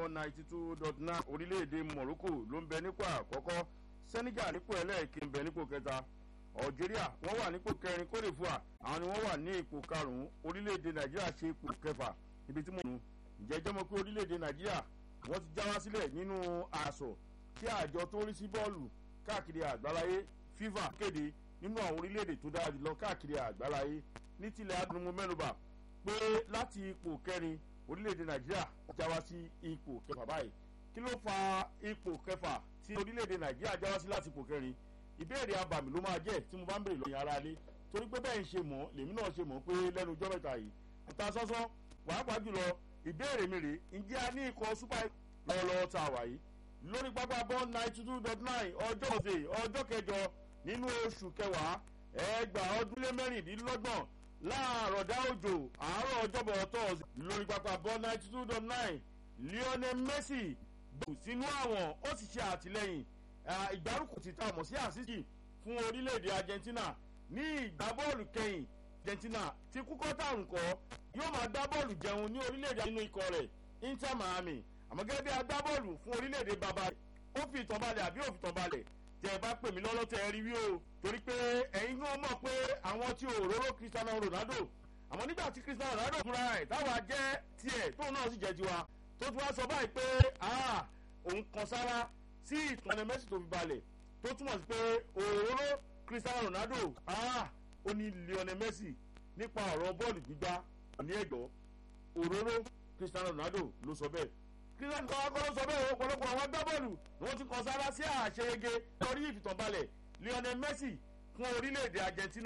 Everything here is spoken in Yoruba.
ninety two dot nine orílẹ̀-èdè morocco ló ń bẹ nípò àkọ́kọ́ senegal nípò ẹlẹ́ẹ̀kí ń bẹ nípò kẹta algeria wọ́n wà nípò kẹrin cote divoire àwọn ni wọ́n wà ní ipò karùn-ún orílẹ̀-èdè nàìjíríà ṣe ipò kẹfà ibi tí mo nù ǹjẹ́ jẹ́ mọ́ pé orílẹ̀-èdè nàìjíríà wọ́n ti já wá sílẹ̀ nínú àṣọ tí àjọ tó ń rí sí bọ́ọ̀lù káàkiri àgbáláyé fifa kéde nínú àwọn orílẹ̀-èdè tó dára jùlọ káàkiri àgbáláyé ní tilẹ̀ adúmọ̀ mẹ́nuba pé láti ipò kẹrin orílẹ̀-èdè nàìjíríà já wá sí ipò kẹfà báyìí kí ló fa ipò kẹfà tí orílẹ̀-èdè nàìjíríà já wá sí láti ipò kẹrin ìbéèrè abàmì ló máa jẹ́ tí mo bá ń bèrè lọ́yìn ara lé torí pé bẹ́ẹ̀ ń ṣe mọ̀ lèmi náà ṣe mọ̀ pé lẹ́nu ọjọ́ mẹ́ta yìí ìta sọ́sọ́ pàápàá jùlọ ìbéèrè mi rèé ǹjẹ́ a ní ikọ̀ super lọ́wọ́lọ́wọ́ tá a wà yìí lórí pápá bọ́ ninety two dot nine ọjọ́ ọ̀sẹ̀ ọjọ́ kẹjọ nínú oṣù kẹwàá ẹgbàá ọdún lé mẹ́rìndínlọ́gbọ̀n láàárọ̀ dá òjò àárọ̀ ọjọ́bọ̀ tọ́ọ̀sì lórí pápá bọ́ ninety two dot nine lionel messi gbò sínú àwọn ó sì ṣe àtìlẹyìn ìgbárùkù ti ta mọ̀ sí àṣìṣì fún orílẹ̀-èdè argentina ní ìgbà bọ́ọ̀lù kẹyìn argentina ti kúkọ́ tàrùn kọ́ yóò máa gbá bọ́ọ̀lù jẹun ní orílẹ̀-èdè nínú ikọ̀ rẹ̀ inter miami àmọ́ gẹ́gẹ́ bí agbábọ́ọ̀lù fún orílẹ̀-èdè bàbá rẹ̀ ó fi ìtàn balẹ̀ àbí ó fi ìtàn balẹ̀ tẹ́ ẹ bá pè mí lọ́lọ́ tẹ́ ẹ rí wí o torí pé ẹ̀yin náà mọ̀ pé àwọn tí òróró cristiano ronaldo àmọ́ nígbà tí cristiano ronaldo fúnra ẹ̀ táwa jẹ́ tiẹ̀ tóun náà sì jẹ́ tiwa tó tún wá sọ báyìí pé òun kan sára sí ìtàn messi tó fi balẹ̀ tó túmọ̀ sí pé òróró cristiano ronaldo ó ní lionel messi nípa ọ̀rọ̀ bọ́ọ̀lù gbígbá ní ẹ̀gbọ́ òróró cristiano ronaldo ló sọ bẹ́ẹ̀ cristiano kọ́ ló sọ bẹ́ẹ̀ ọ̀pọ̀lọpọ̀ àwọn agbábọ́ọ̀lù ni wọ́n ti kàn sára sí àṣeyege lórí ìfìtànbalẹ̀ lionel messi fún orílẹ̀-èdè argentina